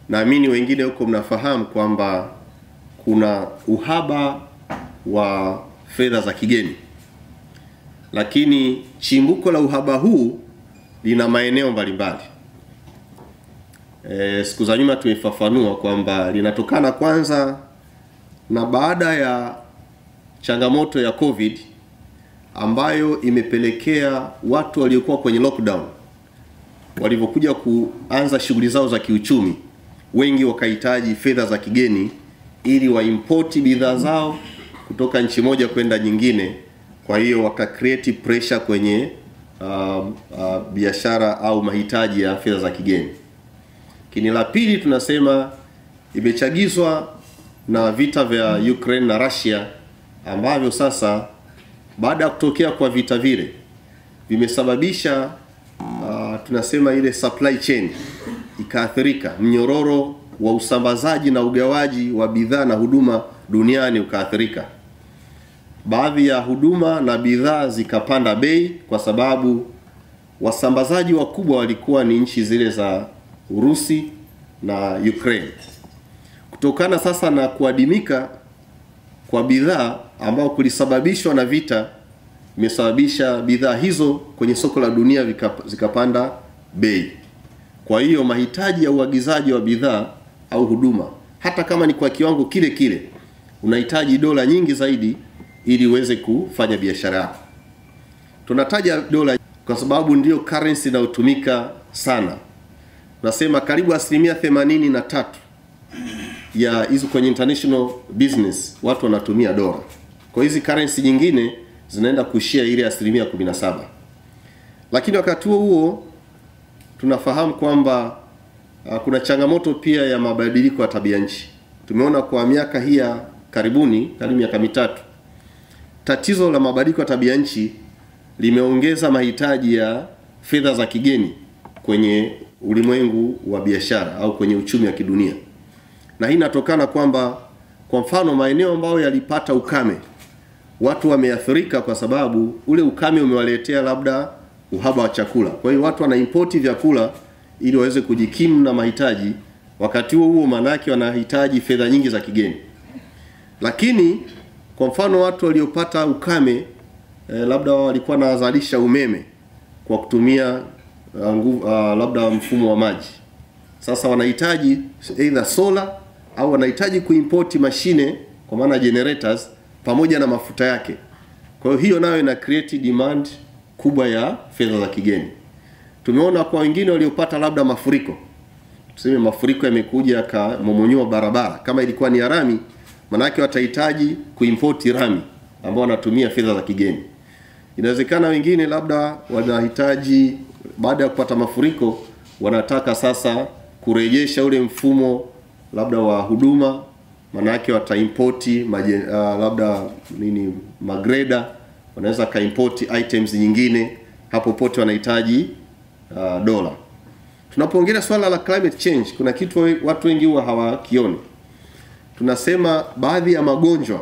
naamini wengine huko mnafahamu kwamba kuna uhaba wa fedha za kigeni, lakini chimbuko la uhaba huu lina maeneo mbalimbali. E, siku za nyuma tumefafanua kwamba linatokana kwanza na baada ya changamoto ya COVID ambayo imepelekea watu waliokuwa kwenye lockdown walivyokuja kuanza shughuli zao za kiuchumi, wengi wakahitaji fedha za kigeni ili waimpoti bidhaa zao kutoka nchi moja kwenda nyingine. Kwa hiyo waka create pressure kwenye uh, uh, biashara au mahitaji ya fedha za kigeni. Lakini la pili tunasema imechagizwa na vita vya Ukraine na Russia ambavyo sasa baada ya kutokea kwa vita vile vimesababisha uh, tunasema ile supply chain ikaathirika, mnyororo wa usambazaji na ugawaji wa bidhaa na huduma duniani ukaathirika. Baadhi ya huduma na bidhaa zikapanda bei kwa sababu wasambazaji wakubwa walikuwa ni nchi zile za Urusi na Ukraine. Kutokana sasa na kuadimika kwa bidhaa ambao kulisababishwa na vita, imesababisha bidhaa hizo kwenye soko la dunia vikap, zikapanda bei. Kwa hiyo mahitaji ya uagizaji wa bidhaa au huduma, hata kama ni kwa kiwango kile kile, unahitaji dola nyingi zaidi ili uweze kufanya biashara yako. Tunataja dola kwa sababu ndiyo currency inayotumika sana. Nasema karibu asilimia themanini na tatu ya hizo kwenye international business watu wanatumia dola. Kwa hizi currency nyingine zinaenda kushia ile asilimia 17. Lakini wakati huo huo tunafahamu kwamba uh, kuna changamoto pia ya mabadiliko ya tabia nchi. Tumeona kwa miaka hii ya karibuni, karibu miaka mitatu, tatizo la mabadiliko ya tabia nchi limeongeza mahitaji ya fedha za kigeni kwenye ulimwengu wa biashara au kwenye uchumi wa kidunia na hii inatokana kwamba kwa mfano maeneo ambayo yalipata ukame watu wameathirika kwa sababu ule ukame umewaletea labda uhaba wa chakula. Kwa hiyo watu wanaimpoti vyakula ili waweze kujikimu na mahitaji, wakati huo huo maanake wanahitaji fedha nyingi za kigeni. Lakini kwa mfano watu waliopata ukame eh, labda walikuwa wanazalisha umeme kwa kutumia uh, nguvu, uh, labda mfumo wa maji. Sasa wanahitaji either solar au wanahitaji kuimport mashine kwa maana generators pamoja na mafuta yake. Kwa hiyo hiyo nayo ina create demand kubwa ya fedha za kigeni. Tumeona kwa wengine waliopata labda mafuriko, tuseme mafuriko yamekuja yakamomonyoa barabara, kama ilikuwa ni rami, manake watahitaji kuimport rami ambao wanatumia fedha za kigeni. Inawezekana wengine labda wanahitaji baada ya kupata mafuriko, wanataka sasa kurejesha ule mfumo labda wa huduma, manake wataimpoti maje, uh, labda nini magreda, wanaweza kaimpoti items nyingine, hapo pote wanahitaji uh, dola. Tunapoongelea swala la climate change, kuna kitu watu wengi huwa hawakioni. Tunasema baadhi ya magonjwa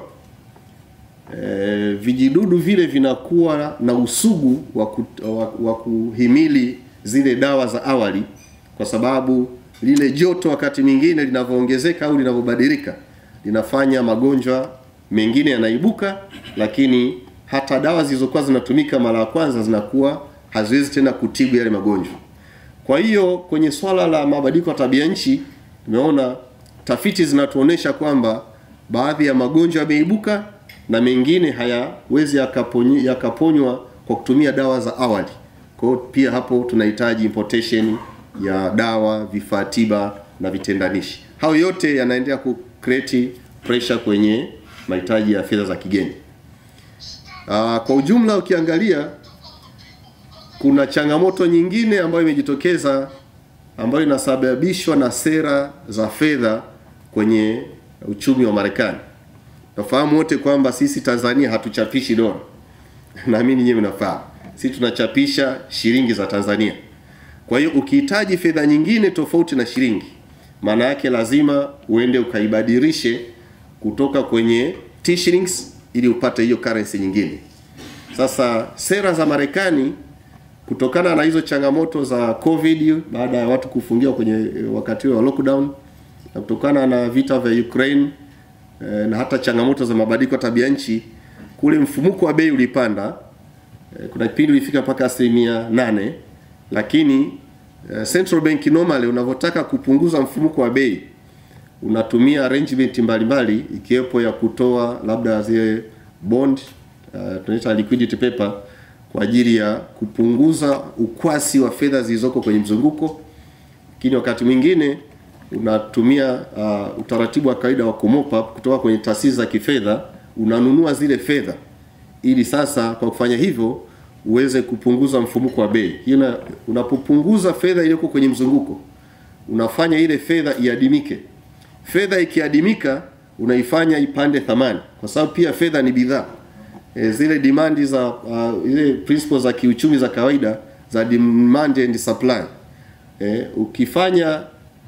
e, vijidudu vile vinakuwa na usugu wa, ku, wa, wa kuhimili zile dawa za awali kwa sababu lile joto wakati mwingine linavyoongezeka au linavyobadilika linafanya magonjwa mengine yanaibuka, lakini hata dawa zilizokuwa zinatumika mara ya kwanza zinakuwa haziwezi tena kutibu yale magonjwa. Kwa hiyo kwenye swala la mabadiliko ya tabia nchi, tumeona tafiti zinatuonesha kwamba baadhi ya magonjwa yameibuka na mengine hayawezi yakaponywa yakaponywa kwa kutumia dawa za awali. Kwa hiyo pia hapo tunahitaji importation ya dawa, vifaa tiba na vitendanishi. Hayo yote yanaendelea ku create pressure kwenye mahitaji ya fedha za kigeni. Aa, kwa ujumla ukiangalia kuna changamoto nyingine ambayo imejitokeza ambayo inasababishwa na sera za fedha kwenye uchumi wa Marekani. Nafahamu wote kwamba sisi Tanzania hatuchapishi dola. Naamini nyinyi mnafahamu. Sisi tunachapisha shilingi za Tanzania. Kwa hiyo ukihitaji fedha nyingine tofauti na shilingi, maana yake lazima uende ukaibadilishe kutoka kwenye T-shillings ili upate hiyo currency nyingine. Sasa sera za Marekani kutokana na hizo changamoto za COVID baada ya watu kufungiwa kwenye wakati wa lockdown na kutokana na vita vya Ukraine eh, na hata changamoto za mabadiliko ya tabia nchi, kule mfumuko wa bei ulipanda. Eh, kuna kipindi ulifika mpaka asilimia nane, lakini eh, central bank normally unavyotaka kupunguza mfumuko wa bei unatumia arrangement mbalimbali ikiwepo ya kutoa labda zile bond uh, tunaita liquidity paper kwa ajili ya kupunguza ukwasi wa fedha zilizoko kwenye mzunguko, lakini wakati mwingine unatumia uh, utaratibu wa kawaida wa kumop up kutoka kwenye taasisi za kifedha, unanunua zile fedha ili sasa kwa kufanya hivyo uweze kupunguza mfumuko wa bei. Hiyo unapopunguza fedha iliyoko kwenye mzunguko, unafanya ile fedha iadimike. Fedha ikiadimika, unaifanya ipande thamani, kwa sababu pia fedha ni bidhaa e, zile demand za uh, ile principles za kiuchumi za kawaida za demand and supply e, ukifanya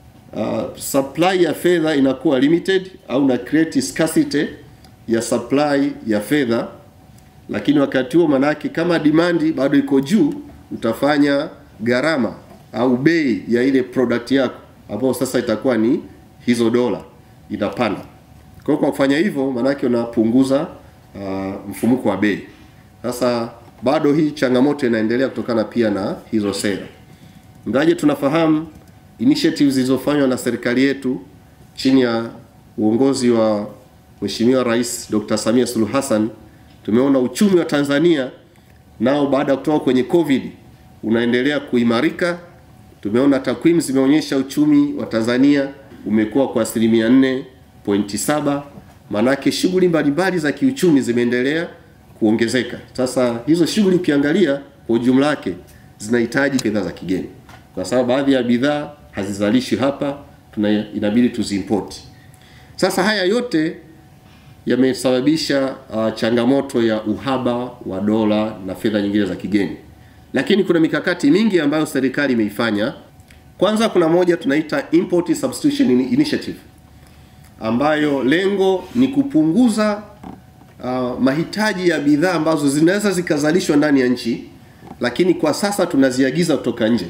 uh, supply ya fedha inakuwa limited au na create scarcity ya supply ya fedha, lakini wakati huo manake kama demand bado iko juu, utafanya gharama au bei ya ile product yako ambayo sasa itakuwa ni hizo dola inapanda. Kwa hiyo kwa kufanya hivyo manake unapunguza uh, mfumuko wa bei. Sasa bado hii changamoto inaendelea kutokana pia na hizo sera. Ingawaje tunafahamu initiatives zilizofanywa na serikali yetu chini ya uongozi wa Mheshimiwa Rais Dr. Samia Suluhu Hassan, tumeona uchumi wa Tanzania nao baada ya kutoka kwenye Covid unaendelea kuimarika. Tumeona takwimu zimeonyesha uchumi wa Tanzania umekuwa kwa asilimia 4.7, maanake shughuli mbalimbali za kiuchumi zimeendelea kuongezeka. Sasa hizo shughuli ukiangalia kwa ujumla wake zinahitaji fedha za kigeni, kwa sababu baadhi ya bidhaa hazizalishwi hapa, tuna inabidi tuziimport. Sasa haya yote yamesababisha uh, changamoto ya uhaba wa dola na fedha nyingine za kigeni, lakini kuna mikakati mingi ambayo serikali imeifanya. Kwanza kuna moja tunaita Import Substitution Initiative ambayo lengo ni kupunguza uh, mahitaji ya bidhaa ambazo zinaweza zikazalishwa ndani ya nchi, lakini kwa sasa tunaziagiza kutoka nje.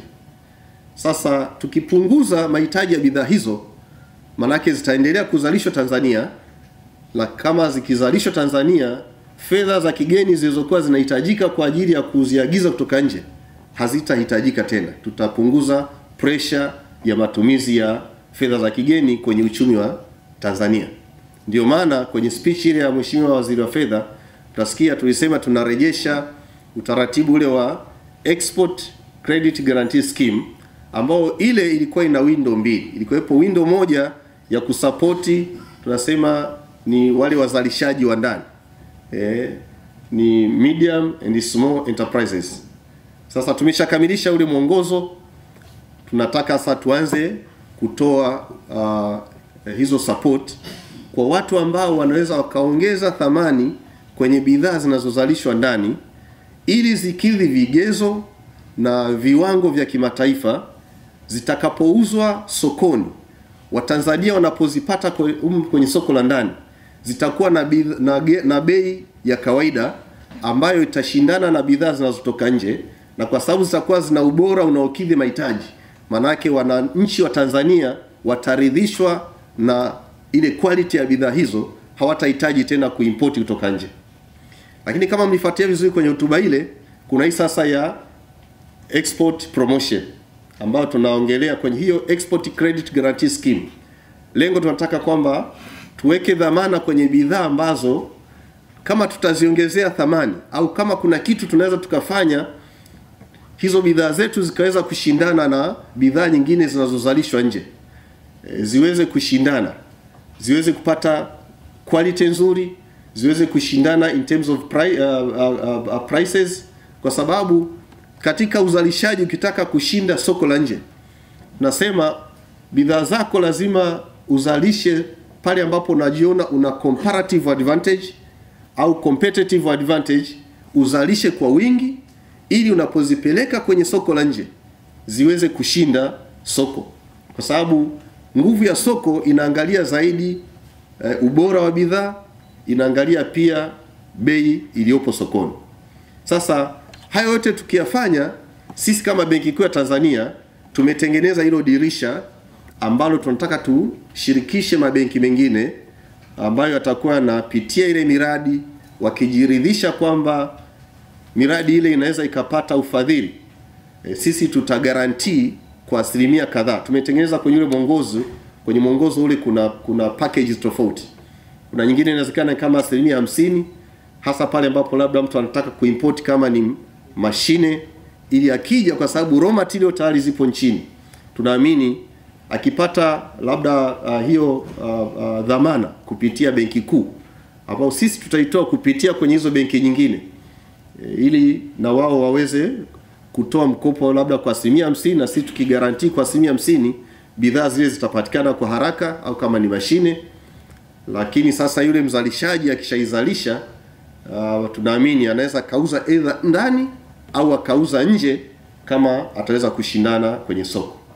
Sasa tukipunguza mahitaji ya bidhaa hizo, manake zitaendelea kuzalishwa Tanzania, na kama zikizalishwa Tanzania, fedha za kigeni zilizokuwa zinahitajika kwa ajili ya kuziagiza kutoka nje hazitahitajika tena. Tutapunguza pressure ya matumizi ya fedha za kigeni kwenye uchumi wa Tanzania. Ndio maana kwenye speech ile ya Mheshimiwa Waziri wa Fedha tutasikia tulisema tunarejesha utaratibu ule wa Export Credit Guarantee Scheme ambao ile ilikuwa ina window mbili. Ilikuwepo window moja ya kusapoti tunasema ni wale wazalishaji wa ndani eh, ni medium and small enterprises. Sasa tumeshakamilisha ule mwongozo, tunataka sasa tuanze kutoa uh, hizo support kwa watu ambao wanaweza wakaongeza thamani kwenye bidhaa zinazozalishwa ndani ili zikidhi vigezo na viwango vya kimataifa zitakapouzwa sokoni, Watanzania wanapozipata kwenye soko la ndani zitakuwa na, na, na bei ya kawaida ambayo itashindana na bidhaa zinazotoka nje, na kwa sababu zitakuwa zina ubora unaokidhi mahitaji, manake wananchi wa Tanzania wataridhishwa na ile quality ya bidhaa hizo, hawatahitaji tena kuimport kutoka nje. Lakini kama mlifuatia vizuri kwenye hotuba ile, kuna hii sasa ya export promotion ambayo tunaongelea kwenye hiyo export credit guarantee scheme. Lengo tunataka kwamba tuweke dhamana kwenye bidhaa ambazo kama tutaziongezea thamani au kama kuna kitu tunaweza tukafanya hizo bidhaa zetu zikaweza kushindana na bidhaa nyingine zinazozalishwa nje, e, ziweze kushindana, ziweze kupata quality nzuri, ziweze kushindana in terms of pri, uh, uh, uh, prices, kwa sababu katika uzalishaji ukitaka kushinda soko la nje, nasema bidhaa zako lazima uzalishe pale ambapo unajiona una comparative advantage au competitive advantage, uzalishe kwa wingi ili unapozipeleka kwenye soko la nje ziweze kushinda soko, kwa sababu nguvu ya soko inaangalia zaidi e, ubora wa bidhaa, inaangalia pia bei iliyopo sokoni. Sasa hayo yote tukiyafanya, sisi kama Benki Kuu ya Tanzania tumetengeneza hilo dirisha ambalo tunataka tushirikishe mabenki mengine ambayo yatakuwa yanapitia ile miradi wakijiridhisha kwamba miradi ile inaweza ikapata ufadhili e, sisi tutagarantii kwa asilimia kadhaa. Tumetengeneza kwenye ule mwongozo, kwenye mwongozo ule kuna kuna packages tofauti. Kuna nyingine inawezekana kama asilimia hamsini, hasa pale ambapo labda mtu anataka kuimport kama ni mashine, ili akija, kwa sababu raw material tayari zipo nchini, tunaamini akipata labda uh, hiyo uh, uh, dhamana kupitia benki kuu ambao sisi tutaitoa kupitia kwenye hizo benki nyingine e, ili na wao waweze kutoa mkopo labda kwa asilimia hamsini na sisi tukigarantii kwa asilimia hamsini bidhaa zile zitapatikana kwa haraka au kama ni mashine. Lakini sasa yule mzalishaji akishaizalisha, uh, tunaamini anaweza kauza either ndani au akauza nje kama ataweza kushindana kwenye soko.